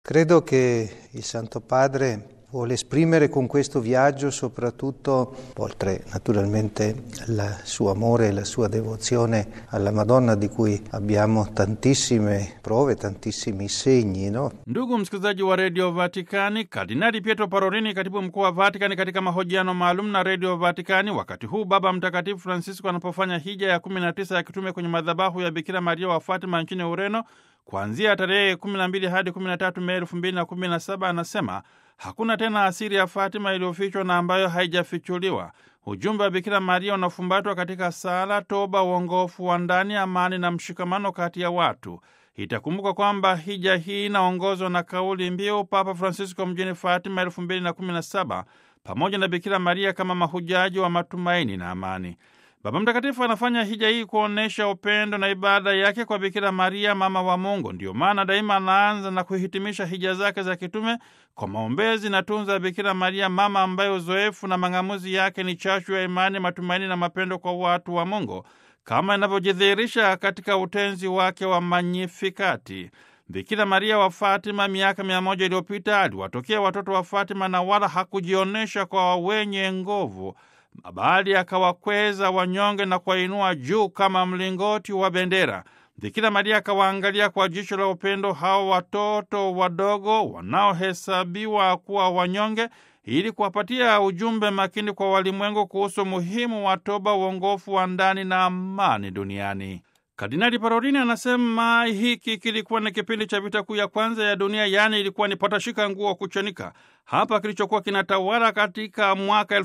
Credo che il Santo Padre vuole esprimere con questo viaggio soprattutto, oltre naturalmente il suo amore e la sua devozione alla Madonna di cui abbiamo tantissime prove, tantissimi segni, no? Ndugu msikilizaji wa redio Vatikani, Kardinali Pietro Parolini, katibu mkuu wa Vatikani, katika mahojiano maalum na redio Vatikani wakati huu Baba Mtakatifu Francisco anapofanya hija ya 19 ya kitume kwenye madhabahu ya Bikira Maria wa Fatima nchini Ureno kuanzia tarehe 12 hadi 13 Mei 2017, anasema hakuna tena asiri ya Fatima iliyofichwa na ambayo haijafichuliwa. Ujumbe wa Bikira Maria unafumbatwa katika sala, toba, uongofu wa ndani, amani na mshikamano kati ya watu. Itakumbuka kwamba hija hii inaongozwa na kauli mbiu Papa Francisco mjini Fatima 2017 pamoja na Bikira Maria kama mahujaji wa matumaini na amani. Baba Mtakatifu anafanya hija hii kuonyesha upendo na ibada yake kwa Bikira Maria, mama wa Mungu. Ndiyo maana daima anaanza na kuhitimisha hija zake za kitume kwa maombezi na tunza ya Bikira Maria, mama ambaye uzoefu na mang'amuzi yake ni chachu ya imani, matumaini na mapendo kwa watu wa Mungu, kama inavyojidhihirisha katika utenzi wake wa Magnifikati. Bikira Maria wa Fatima miaka mia moja iliyopita aliwatokea watoto wa Fatima na wala hakujionyesha kwa wenye nguvu bali akawakweza wanyonge na kuwainua juu kama mlingoti wa bendera. Bikira Maria akawaangalia kwa jicho la upendo hao watoto wadogo wanaohesabiwa kuwa wanyonge, ili kuwapatia ujumbe makini kwa walimwengu kuhusu umuhimu wa toba, uongofu wa ndani na amani duniani. Kardinali Parolini anasema hiki kilikuwa ni kipindi cha vita kuu ya kwanza ya dunia, yaani ilikuwa ni patashika nguo kuchanika. Hapa kilichokuwa kinatawala katika mwaka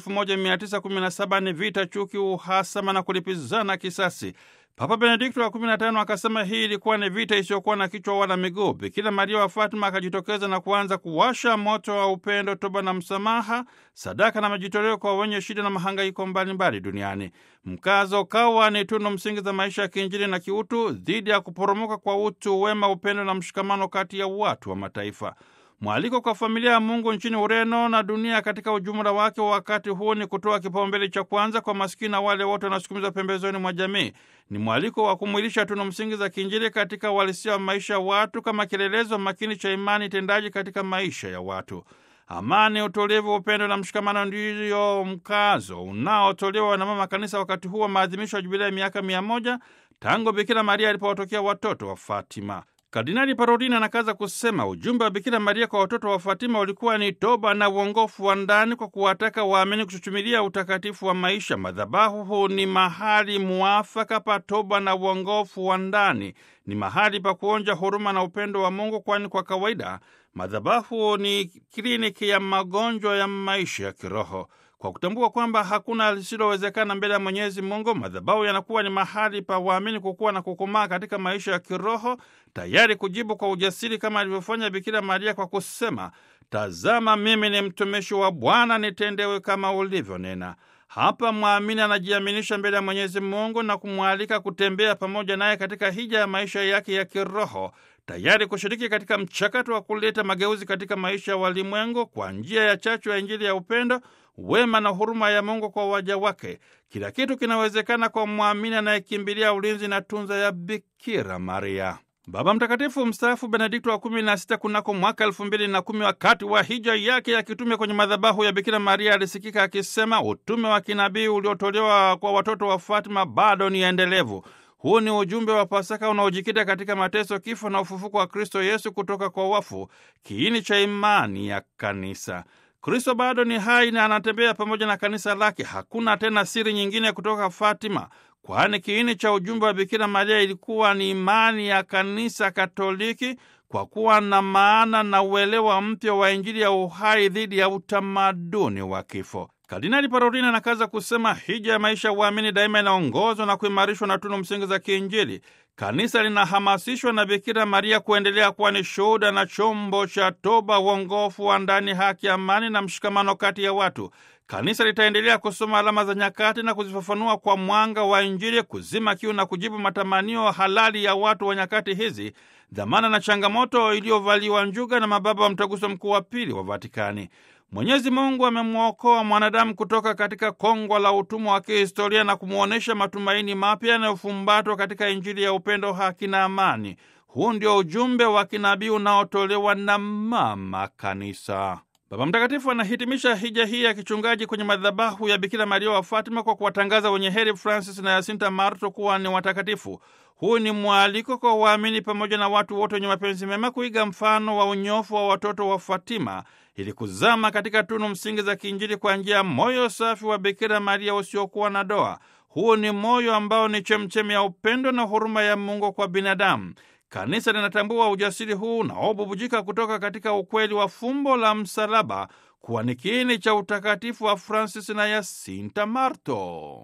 1917 ni vita, chuki, uhasama na kulipizana kisasi. Papa Benedikto wa 15 akasema hii ilikuwa ni vita isiyokuwa na kichwa wala miguu. Bikira Maria wa Fatima akajitokeza na kuanza kuwasha moto wa upendo, toba na msamaha, sadaka na majitoleo kwa wenye shida na mahangaiko mbalimbali duniani. Mkazo kawa ni tunu msingi za maisha ya kiinjili na kiutu dhidi ya kuporomoka kwa utu, wema, upendo na mshikamano kati ya watu wa mataifa. Mwaliko kwa familia ya Mungu nchini Ureno na dunia katika ujumla wake wa wakati huu ni kutoa kipaumbele cha kwanza kwa maskini na wale wote wanaosukumizwa pembezoni mwa jamii. Ni mwaliko wa kumwilisha tunu msingi za kiinjili katika uhalisia wa maisha ya watu kama kielelezo makini cha imani tendaji katika maisha ya watu. Amani, utulivu, upendo na mshikamano ndiyo mkazo unaotolewa na Mama Kanisa wakati huu wa maadhimisho ya jubilei ya miaka mia moja tangu Bikira Maria alipowatokea watoto wa Fatima. Kardinali Parolini anakaza kusema ujumbe wa Bikira Maria kwa watoto wa Fatima ulikuwa ni toba na uongofu wa ndani kwa kuwataka waamini kuchuchumilia utakatifu wa maisha. Madhabahu huu ni mahali muafaka pa toba na uongofu wa ndani, ni mahali pa kuonja huruma na upendo wa Mungu, kwani kwa kawaida madhabahu ni kliniki ya magonjwa ya maisha ya kiroho. Kwa kutambua kwamba hakuna lisilowezekana mbele ya Mwenyezi Mungu, madhabahu yanakuwa ni mahali pa waamini kukuwa na kukomaa katika maisha ya kiroho, tayari kujibu kwa ujasiri kama alivyofanya Bikira Maria kwa kusema, tazama, mimi ni mtumishi wa Bwana, nitendewe kama ulivyonena. Hapa mwamini anajiaminisha mbele ya Mwenyezi Mungu na kumwalika kutembea pamoja naye katika hija ya maisha yake ya kiroho, tayari kushiriki katika mchakato wa kuleta mageuzi katika maisha ya walimwengu kwa njia ya chachu ya Injili ya upendo wema na huruma ya Mungu kwa waja wake. Kila kitu kinawezekana kwa mwamini anayekimbilia ulinzi na tunza ya Bikira Maria. Baba Mtakatifu mstaafu Benedikto wa kumi na sita kunako mwaka elfu mbili na kumi wakati wa hija yake ya kitume kwenye madhabahu ya Bikira Maria alisikika akisema, utume wa kinabii uliotolewa kwa watoto wa Fatima bado ni endelevu. Huu ni ujumbe wa Pasaka unaojikita katika mateso, kifo na ufufuko wa Kristo Yesu kutoka kwa wafu, kiini cha imani ya Kanisa. Kristo bado ni hai na anatembea pamoja na kanisa lake. Hakuna tena siri nyingine kutoka Fatima, kwani kiini cha ujumbe wa Bikira Maria ilikuwa ni imani ya kanisa Katoliki, kwa kuwa na maana na uelewa mpya wa Injili ya uhai dhidi ya utamaduni wa kifo. Kardinali Parolini anakaza kusema hija ya maisha ya uamini daima inaongozwa na kuimarishwa na tunu msingi za kiinjili. Kanisa linahamasishwa na Bikira Maria kuendelea kuwa ni shuhuda na chombo cha toba, uongofu wa ndani, haki, amani na mshikamano kati ya watu. Kanisa litaendelea kusoma alama za nyakati na kuzifafanua kwa mwanga wa Injili, kuzima kiu na kujibu matamanio halali ya watu wa nyakati hizi, dhamana na changamoto iliyovaliwa njuga na mababa wa Mtaguso Mkuu wa Pili wa Vatikani. Mwenyezi Mungu amemwokoa mwanadamu kutoka katika kongwa la utumwa wa kihistoria na kumwonyesha matumaini mapya yanayofumbatwa katika Injili ya upendo, haki na amani. Huu ndio ujumbe wa kinabii unaotolewa na Mama Kanisa. Baba Mtakatifu anahitimisha hija hii ya kichungaji kwenye madhabahu ya Bikira Maria wa Fatima kwa kuwatangaza wenye heri Francis na Yasinta Marto kuwa ni watakatifu. Huu ni mwaliko kwa waamini pamoja na watu wote wenye mapenzi mema kuiga mfano wa unyofu wa watoto wa Fatima ili kuzama katika tunu msingi za kiinjili kwa njia ya moyo safi wa Bikira Maria usiokuwa na doa. Huu ni moyo ambao ni chemchemi ya upendo na huruma ya Mungu kwa binadamu. Kanisa linatambua ujasiri huu unaobubujika kutoka katika ukweli wa fumbo la msalaba kuwa ni kiini cha utakatifu wa Francis na Yasinta Marto.